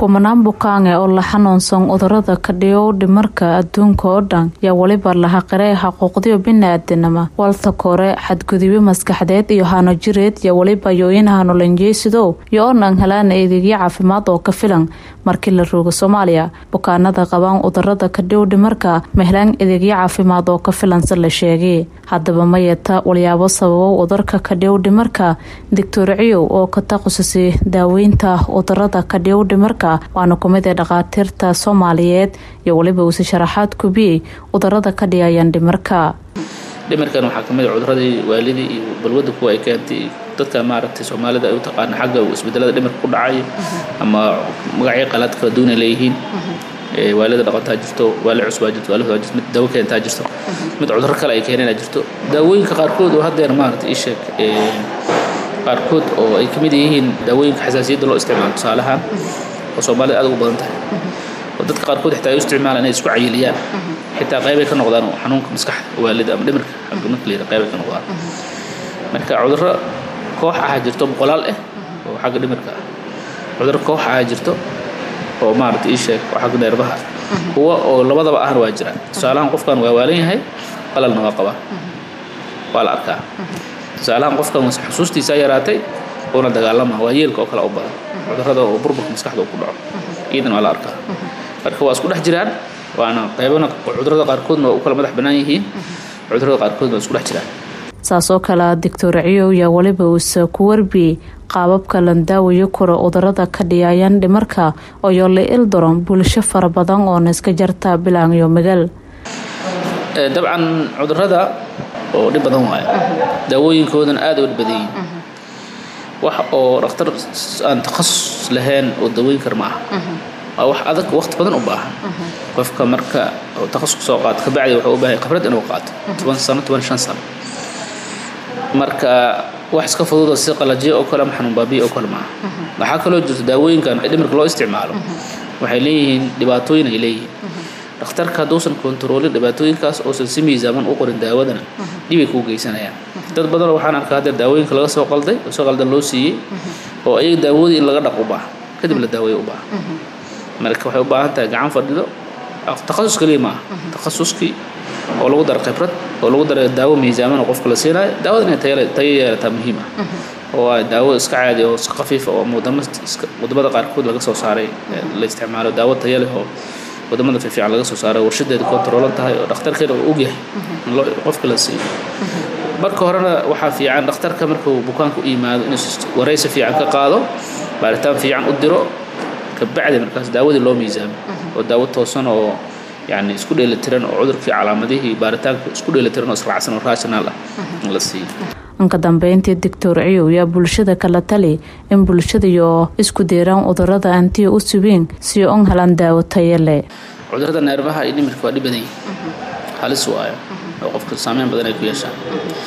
kumanaan bukaange oo la xanuunsan cudurada kadhiyow dhimarka adduunka oo dhan yaa weliba laha qirey xaquuqdiyo bini-aadanima walta kore xadgudubyo maskaxdeed iyo hano jireed iyo weliba yo-in hanulanjeysidow iyo onan helaana eedeegyo caafimaad oo ka filan markii la rooga soomaaliya bukaanada qabaan cudurada kadhiyow dhimarka ma helaan edeegyo caafimaad oo ka filan si la sheegay haddaba ma yeeta walyaabo sababow cudurka kadhiyow dhimarka doctor ciyow oo ka taqasusay daaweynta cudurada kadhiyow dhimarka waana kumid ee dhakhaatiirta soomaaliyeed iyo weliba uuse sharaxaad kubiyey cudurada ka dhiyayaan dhimarka dhimarkan waxaa kamid a cuduradii waalidii iyo balwada kuwa ay keentay dadka maaragtay soomaalida ay u taqaana xagga isbedelada dhimarka ku dhacay ama magacyo qalaad kala duwan ay leeyihiin waalida dhaqantaa jirto waali cusbaa jirto waali hodaa jirto mid dawo keentaa jirto mid cuduro kale ay keeneenaa jirto daawooyinka qaarkood oo haddeer maaragtay ii sheeg qaarkood oo ay kamid yihiin daawooyinka xasaasiyadda loo isticmaalo tusaalahaan oo soomaalida aad ugu badan tahay oo dadka qaarkood xitaa ay u isticmaalaan inay isku cayiliyaan xitaa qaybay ka noqdaan xanuunka maskaxda waalida ama dhimirka xagga marka layidha qaybay ka noqdaan marka cudurro koox ahaa jirto boqolaal ah oo xagga dhimirka ah cudurro koox ahaa jirto oo maaragta ii sheeg oo xagga neerbaha kuwa oo labadaba ahna waa jiraan tusaalahaan qofkan waa waalan yahay qalalna waa qabaa waa la arkaa tusaalahaan qofkan xusuustiisaa yaraatay uuna dagaalama waa yeelka oo kale u badan cudurrada oo burburka maskaxda uu ku dhaco iidan waa la arkaa marka waa isku dhex jiraan waana qaybana cudurrada qaarkoodna waa u kala madax bannaan yihiin cudurrada qaarkoodna waa isku dhex jiraan saasoo kale doctor ciyow yaa weliba uuse ku warbiyey qaababka landaawayo koro cudurada ka dhiyayaan dhimarka oo yoole ildoron bulsho fara badan oona iska jarta bilaan iyo magal dabcan cudurada oo dhib badan waaya daawooyinkoodan aada u dhib badan yihiin wax oo dhakhtar aan takhasus lahayn oo daweyn kar ma aha waa wax adag waqti badan u baahan qofka marka takhasus soo qaato kabacdi wuxuu u baahay khibrad inuu qaato toban sano toban shan sano marka wax iska fududoo si qalajiyo oo kale ama xanuun baabiya oo kale maaha waxaa kaloo jirto daawooyinkan dhimirka loo isticmaalo waxay leeyihiin dhibaatooyin ay leeyihiin dhakhtarka hadduusan kontaroolin dhibaatooyinkaas uusan si miisaaman u qorin daawadana dhibay kuu geysanayaan dad badanoo waxaan arkaa haddeer daawooyinka laga soo qalday oo soo qaldan loo siiyey oo ayaga daawadii in laga dhaq u baahan kadib la daaweeyo u baahan marka waxay u baahan tahay gacan fadhido takhasus kaliya maaha takhasuskii oo lagu daro khibrad oo lagu daro daawo miisaaman oo qofka la siinayo daawada inay tayo yeelataa muhiim ah oo waa daawo iska caadi oo iska khafiifa oo wadamada qaarkood laga soo saaray la isticmaalo daawo tayo leh oo wadamada fiifiican laga soo saaray warshadeeda kontaroolan tahay oo dhakhtarkeeda uu ogyahay in qofka la siiyo marka horena waxaa fiican dhakhtarka markuu bukaanka u yimaado inuu waraysi fiican ka qaado baaritaan fiican u diro kabacdi markaas daawadii loo miisaamo oo daawo toosan oo yani isku dheelitiran oo cudurkii calaamadihii baaritaanka isku dheelitiran oo israacsan oo rational ah in la siiyo anka dambeyntii doctor ciyow yaa bulshada kala tali in bulshadaiyo isku deeraan cudurada antiya u subiin si on helaan daawo tayo leh cudurada neerbaha iyo dhimirka waa dhib badan yihin halis waayo oo qofka saameyn badan ay ku yeeshaan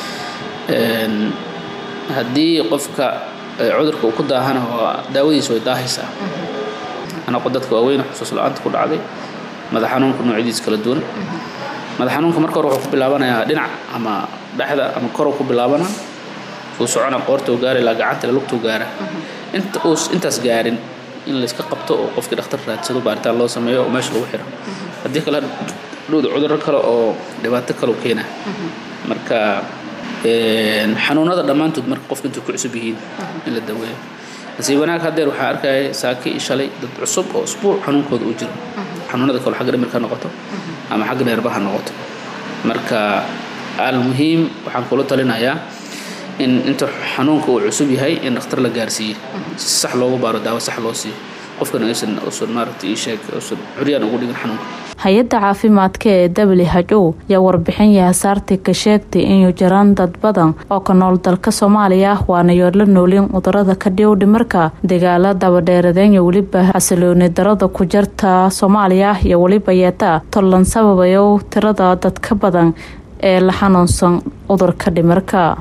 haddii qofka cudurka uu ku daahana waa daawadiisa way daahaysaa anaqo dadka waaweyn xusuus la-aanta ku dhacday madax xanuunka noocyadiis kala duwan madax xanuunka marka hore wuxuu ku bilaabanayaa dhinac ama dhexda ama korow ku bilaabana uu socona qoortuu gaara ilaa gacanta lugtuu gaara inta uu intaas gaarin in layska qabto oo qofkii dhakhtar raadsado baaritaan loo sameeyo oo meesha lagu xiro haddii kale dhowda cudurro kale oo dhibaato kale u keena marka xanuunada dhammaantood marka qofka intay ku cusub yihiin in la daweeyo nasiib wanaag haddeer waxaa arkaya saaki iyo shalay dad cusub oo usbuuc xanuunkooda uu jiro xanuunada kale xagga dhimirka noqoto ama xagga neerbaha noqoto marka almuhiim waxaan kula talinayaa in inta xanuunka uu cusub yahay in dhakhtar la gaarsiiye si sax loogu baaro daawo sax loo siiyo qofkana aysan usan maaragtay ii sheeg usan curyaan ugu dhigin xanuunka hay-adda caafimaadka ee w h o yaa warbixin yahasaartii ka sheegtay inuu jiraan dad badan oo ka nool dalka soomaaliya waana yoodla noolin cudurada ka dhiyow dhimarka dagaala dabadheeradeen iyo weliba xasilooni darada ku jarta soomaaliya iyo weliba yeeta tollan sababayo tirada dad ka badan ee la xanuunsan cudurka dhimarka